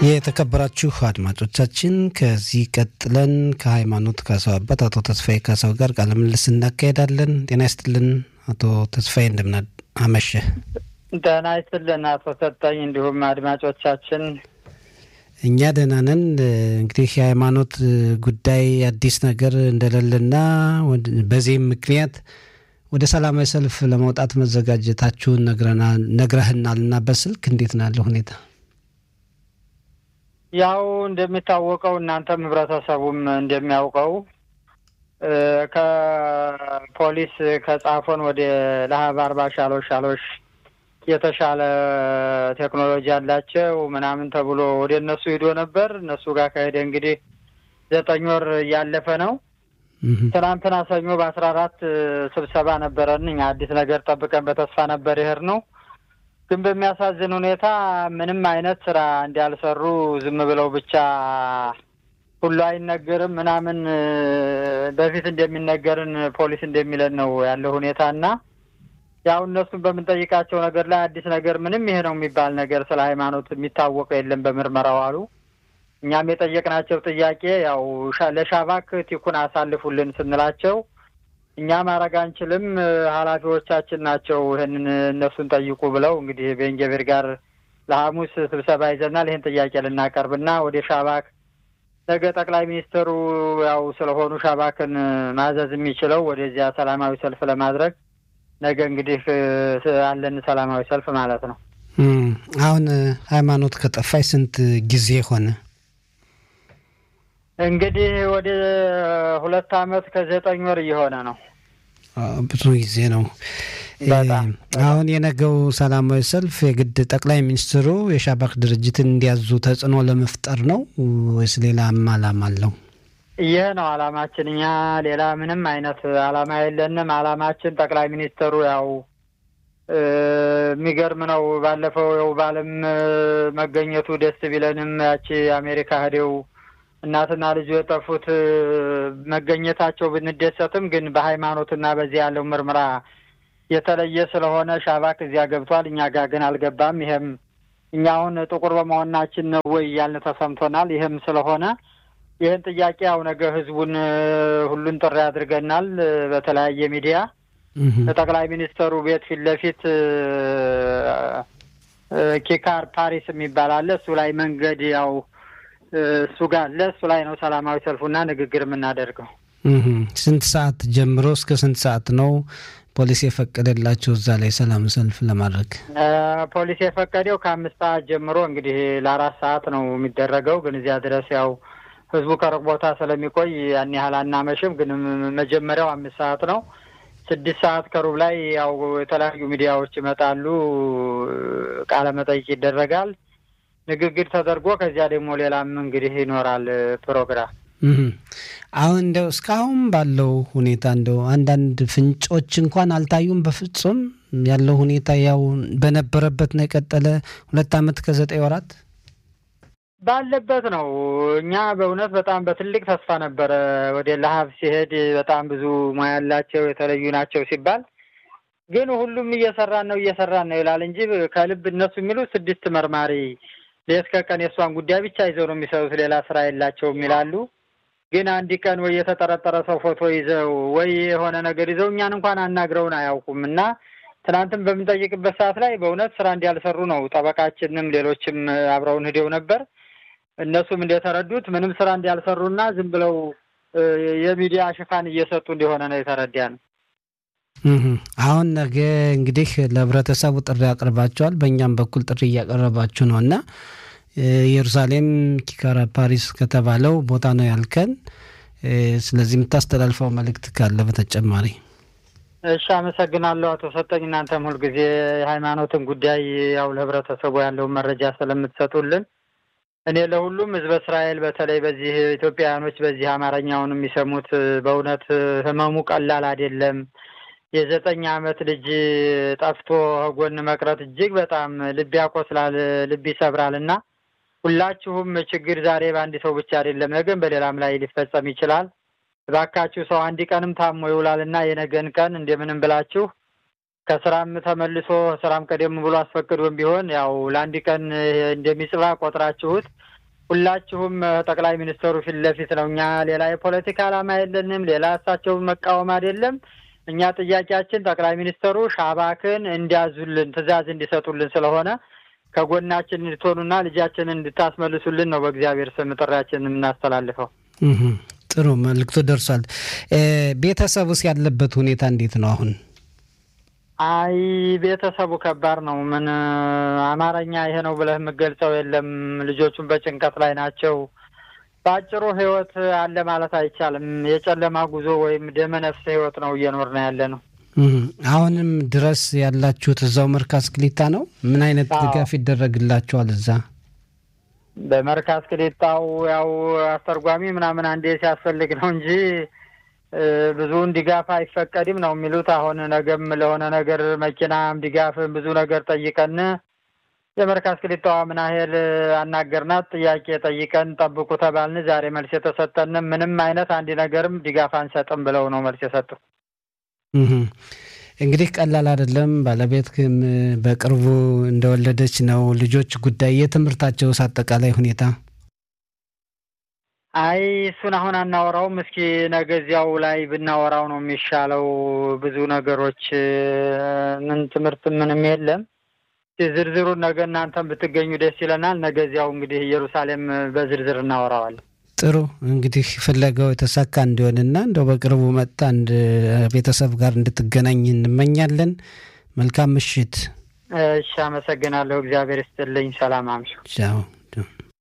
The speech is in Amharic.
የተከበራችሁ አድማጮቻችን ከዚህ ቀጥለን ከሃይማኖት ካሳው አባት አቶ ተስፋዬ ካሳው ጋር ቃለ ምልልስ እናካሄዳለን። ጤና ይስጥልን አቶ ተስፋዬ እንደምን አመሸ? ደህና ይስጥልን አቶ ሰጠኝ፣ እንዲሁም አድማጮቻችን እኛ ደህና ነን። እንግዲህ የሃይማኖት ጉዳይ አዲስ ነገር እንደሌለና በዚህም ምክንያት ወደ ሰላማዊ ሰልፍ ለመውጣት መዘጋጀታችሁን ነግረህናል እና በስልክ እንዴት ነው ያለው ሁኔታ? ያው እንደሚታወቀው እናንተም ህብረተሰቡም እንደሚያውቀው ከፖሊስ ከጻፎን ወደ ለሀብ አርባ ሻሎሽ ሻሎሽ የተሻለ ቴክኖሎጂ አላቸው ምናምን ተብሎ ወደ እነሱ ሂዶ ነበር። እነሱ ጋር ከሄደ እንግዲህ ዘጠኝ ወር እያለፈ ነው። ትናንትና ሰኞ በአስራ አራት ስብሰባ ነበረን። እኛ አዲስ ነገር ጠብቀን በተስፋ ነበር ይሄድ ነው ግን በሚያሳዝን ሁኔታ ምንም አይነት ስራ እንዳልሰሩ ዝም ብለው ብቻ ሁሉ አይነገርም ምናምን በፊት እንደሚነገርን ፖሊስ እንደሚለን ነው ያለው ሁኔታ እና ያው እነሱን በምንጠይቃቸው ነገር ላይ አዲስ ነገር ምንም ይሄ ነው የሚባል ነገር ስለ ሃይማኖት የሚታወቀው የለም በምርመራው አሉ። እኛም የጠየቅናቸው ጥያቄ ያው ለሻባክ ቲኩን አሳልፉልን ስንላቸው እኛ ማድረግ አንችልም፣ ኃላፊዎቻችን ናቸው ይህንን እነሱን ጠይቁ ብለው እንግዲህ ቤንጀቤር ጋር ለሐሙስ ስብሰባ ይዘናል። ይህን ጥያቄ ልናቀርብና ወደ ሻባክ ነገ ጠቅላይ ሚኒስትሩ ያው ስለሆኑ ሻባክን ማዘዝ የሚችለው ወደዚያ ሰላማዊ ሰልፍ ለማድረግ ነገ እንግዲህ አለን ሰላማዊ ሰልፍ ማለት ነው። አሁን ሃይማኖት ከጠፋች ስንት ጊዜ ሆነ? እንግዲህ ወደ ሁለት አመት ከዘጠኝ ወር እየሆነ ነው። ብዙ ጊዜ ነው። አሁን የነገው ሰላማዊ ሰልፍ የግድ ጠቅላይ ሚኒስትሩ የሻባክ ድርጅትን እንዲያዙ ተጽዕኖ ለመፍጠር ነው ወይስ ሌላም አላማ አለው? ይህ ነው አላማችን። እኛ ሌላ ምንም አይነት አላማ የለንም። አላማችን ጠቅላይ ሚኒስትሩ ያው የሚገርም ነው። ባለፈው ያው በዓለም መገኘቱ ደስ ቢለንም ያቺ አሜሪካ ሄደው እናትና ልጁ የጠፉት መገኘታቸው ብንደሰትም ግን በሃይማኖትና በዚህ ያለው ምርመራ የተለየ ስለሆነ ሻባክ እዚያ ገብቷል፣ እኛ ጋር ግን አልገባም። ይሄም እኛ አሁን ጥቁር በመሆናችን ነው ወይ እያልን ተሰምቶናል። ይህም ስለሆነ ይህን ጥያቄ ያው ነገ ህዝቡን ሁሉን ጥሪ አድርገናል በተለያየ ሚዲያ ጠቅላይ ሚኒስተሩ ቤት ፊት ለፊት ኪካር ፓሪስ የሚባል አለ። እሱ ላይ መንገድ ያው እሱ ጋር አለ። እሱ ላይ ነው ሰላማዊ ሰልፉና ንግግር የምናደርገው። ስንት ሰዓት ጀምሮ እስከ ስንት ሰዓት ነው ፖሊስ የፈቀደላቸው እዛ ላይ ሰላም ሰልፍ ለማድረግ? ፖሊስ የፈቀደው ከአምስት ሰዓት ጀምሮ እንግዲህ ለአራት ሰዓት ነው የሚደረገው። ግን እዚያ ድረስ ያው ህዝቡ ከሩቅ ቦታ ስለሚቆይ ያን ያህል አናመሽም። ግን መጀመሪያው አምስት ሰዓት ነው። ስድስት ሰዓት ከሩብ ላይ ያው የተለያዩ ሚዲያዎች ይመጣሉ፣ ቃለ መጠይቅ ይደረጋል፣ ንግግር ተደርጎ ከዚያ ደግሞ ሌላም እንግዲህ ይኖራል ፕሮግራም። አሁን እንደው እስካሁን ባለው ሁኔታ እንደው አንዳንድ ፍንጮች እንኳን አልታዩም። በፍጹም ያለው ሁኔታ ያው በነበረበት ነው የቀጠለ። ሁለት ዓመት ከዘጠኝ ወራት ባለበት ነው። እኛ በእውነት በጣም በትልቅ ተስፋ ነበረ ወደ ለሀብ ሲሄድ በጣም ብዙ ሙያ ያላቸው የተለዩ ናቸው ሲባል ግን ሁሉም እየሰራን ነው እየሰራን ነው ይላል እንጂ ከልብ እነሱ የሚሉት ስድስት መርማሪ ሌት ከቀን የእሷን ጉዳይ ብቻ ይዘው ነው የሚሰሩት፣ ሌላ ስራ የላቸውም ይላሉ። ግን አንድ ቀን ወይ የተጠረጠረ ሰው ፎቶ ይዘው ወይ የሆነ ነገር ይዘው እኛን እንኳን አናግረውን አያውቁም። እና ትናንትም በምንጠይቅበት ሰዓት ላይ በእውነት ስራ እንዲያልሰሩ ነው። ጠበቃችንም ሌሎችም አብረውን ሂደው ነበር። እነሱም እንደተረዱት ምንም ስራ እንዲያልሰሩና ዝም ብለው የሚዲያ ሽፋን እየሰጡ እንደሆነ ነው የተረዳ ነው። አሁን ነገ እንግዲህ ለህብረተሰቡ ጥሪ አቅርባቸዋል። በእኛም በኩል ጥሪ እያቀረባችሁ ነው እና ኢየሩሳሌም ኪካራ ፓሪስ ከተባለው ቦታ ነው ያልከን። ስለዚህ የምታስተላልፈው መልእክት ካለ በተጨማሪ። እሺ፣ አመሰግናለሁ አቶ ሰጠኝ። እናንተም ሁልጊዜ የሃይማኖትን ጉዳይ ያው ለህብረተሰቡ ያለውን መረጃ ስለምትሰጡልን እኔ ለሁሉም ህዝበ እስራኤል በተለይ በዚህ ኢትዮጵያውያኖች በዚህ አማርኛውን የሚሰሙት በእውነት ህመሙ ቀላል አይደለም። የዘጠኝ ዓመት ልጅ ጠፍቶ ጎን መቅረት እጅግ በጣም ልብ ያቆስላል፣ ልብ ይሰብራል እና ሁላችሁም ችግር ዛሬ በአንድ ሰው ብቻ አይደለም፣ ነገም በሌላም ላይ ሊፈጸም ይችላል። እባካችሁ ሰው አንድ ቀንም ታሞ ይውላል እና የነገን ቀን እንደምንም ብላችሁ ከስራም ተመልሶ ስራም ቀደም ብሎ አስፈቅዶም ቢሆን ያው ለአንድ ቀን እንደሚጽባ ቆጥራችሁት ሁላችሁም ጠቅላይ ሚኒስትሩ ፊት ለፊት ነው። እኛ ሌላ የፖለቲካ ዓላማ የለንም። ሌላ እሳቸውን መቃወም አይደለም። እኛ ጥያቄያችን ጠቅላይ ሚኒስትሩ ሻባክን እንዲያዙልን ትዕዛዝ እንዲሰጡልን ስለሆነ ከጎናችን እንድትሆኑና ልጃችንን እንድታስመልሱልን ነው በእግዚአብሔር ስም ጥሪያችን የምናስተላልፈው። ጥሩ መልዕክቱ ደርሷል። ቤተሰቡስ ያለበት ሁኔታ እንዴት ነው አሁን? አይ ቤተሰቡ ከባድ ነው። ምን አማርኛ ይሄ ነው ብለህ የምገልጸው የለም። ልጆቹን በጭንቀት ላይ ናቸው። በአጭሩ ህይወት አለ ማለት አይቻልም። የጨለማ ጉዞ ወይም ደመ ነፍስ ህይወት ነው እየኖርን ያለ ነው። አሁንም ድረስ ያላችሁት እዛው መርካዝ ክሊታ ነው? ምን አይነት ድጋፍ ይደረግላችኋል እዛ? በመርካዝ ክሊታው ያው አስተርጓሚ ምናምን አንዴ ሲያስፈልግ ነው እንጂ ብዙውን ድጋፍ አይፈቀድም ነው የሚሉት። አሁን ነገም ለሆነ ነገር መኪናም ድጋፍም ብዙ ነገር ጠይቀን የመርካዝ ክሊታዋ ምን ያህል አናገርናት። ጥያቄ ጠይቀን ጠብቁ ተባልን። ዛሬ መልስ የተሰጠንም ምንም አይነት አንድ ነገርም ድጋፍ አንሰጥም ብለው ነው መልስ የሰጡ። እንግዲህ ቀላል አይደለም። ባለቤትም በቅርቡ እንደወለደች ነው። ልጆች ጉዳይ የትምህርታቸውስ አጠቃላይ ሁኔታ አይ እሱን አሁን አናወራውም። እስኪ ነገ እዚያው ላይ ብናወራው ነው የሚሻለው። ብዙ ነገሮች ምን ትምህርት ምንም የለም። ዝርዝሩን ነገ እናንተም ብትገኙ ደስ ይለናል። ነገ እዚያው እንግዲህ ኢየሩሳሌም በዝርዝር እናወራዋለን። ጥሩ እንግዲህ ፍለጋው የተሳካ እንዲሆንና እንደው በቅርቡ መጣ አንድ ቤተሰብ ጋር እንድትገናኝ እንመኛለን። መልካም ምሽት። እሺ፣ አመሰግናለሁ። እግዚአብሔር ይስጥልኝ። ሰላም አምሹ። ቻው